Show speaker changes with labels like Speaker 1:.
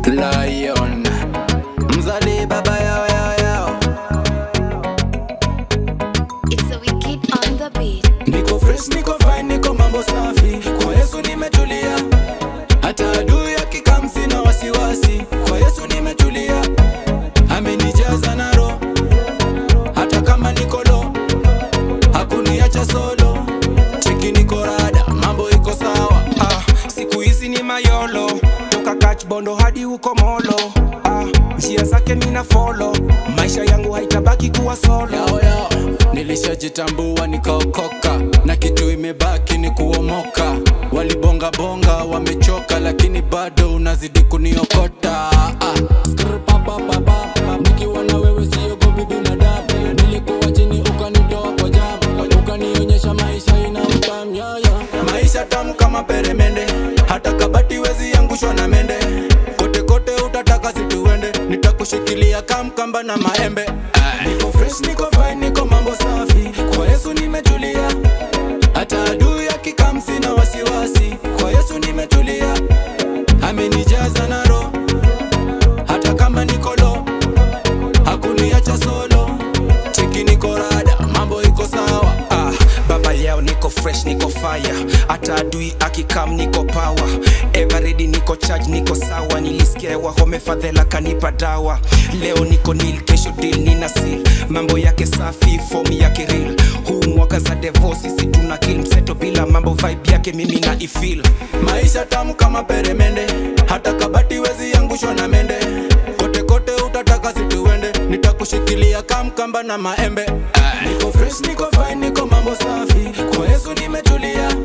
Speaker 1: Lion Mzali baba yao yao yao
Speaker 2: It's a wicked on the beat.
Speaker 1: Niko fresh, niko fine, niko mambo safi Kwa Yesu nimetulia Hata adui akikam sina wasiwasi Kwa Yesu nimetulia Amenijaza na roho Hata kama niko low Hakuniacha solo Cheki niko rada, mambo iko sawa
Speaker 3: ah, siku hizi ni mayolo toka kach bondo hadi huko molo ah, njia zake mina folo maisha yangu haitabaki kuwa solo
Speaker 1: yao yao nilishajitambua nikaokoka na kitu imebaki ni kuomoka walibonga bonga wamechoka lakini bado unazidi kuniokota ah. Skrr, pa, pa, pa, pa. nikiwa na wewe siogopi binadamu nilikuwa chini ukanitoa kwa jabu ukanionyesha maisha ina mtamyaya maisha tamu kama peremende hata kabati wezi angushwa na mende kote kote utataka situende nitakushikilia kamkamba na maembe niko fresh niko fine niko mambo safi kwa yesu nimetulia hata adui akikam sina wasiwasi kwa yesu nimetulia amenijaza na roho hata kama niko low hakuniacha solo cheki niko rada mambo iko sawa
Speaker 3: ah, baba yao niko fresh niko fire hata adui akikam niko power everready niko charge niko sawa nilisikia wahome fadhela kanipa dawa leo niko nil kesho deal nina seal mambo yake safi form yake real huu mwaka za divorce sisi tuna kill mseto bila mambo vibe yake mimi na ifeel
Speaker 1: maisha tamu kama peremende hata kabati wezi angushwa na mende kote kote utataka situende nitakushikilia kamkamba na maembe niko fresh niko fine niko mambo safi kwa yesu nimetulia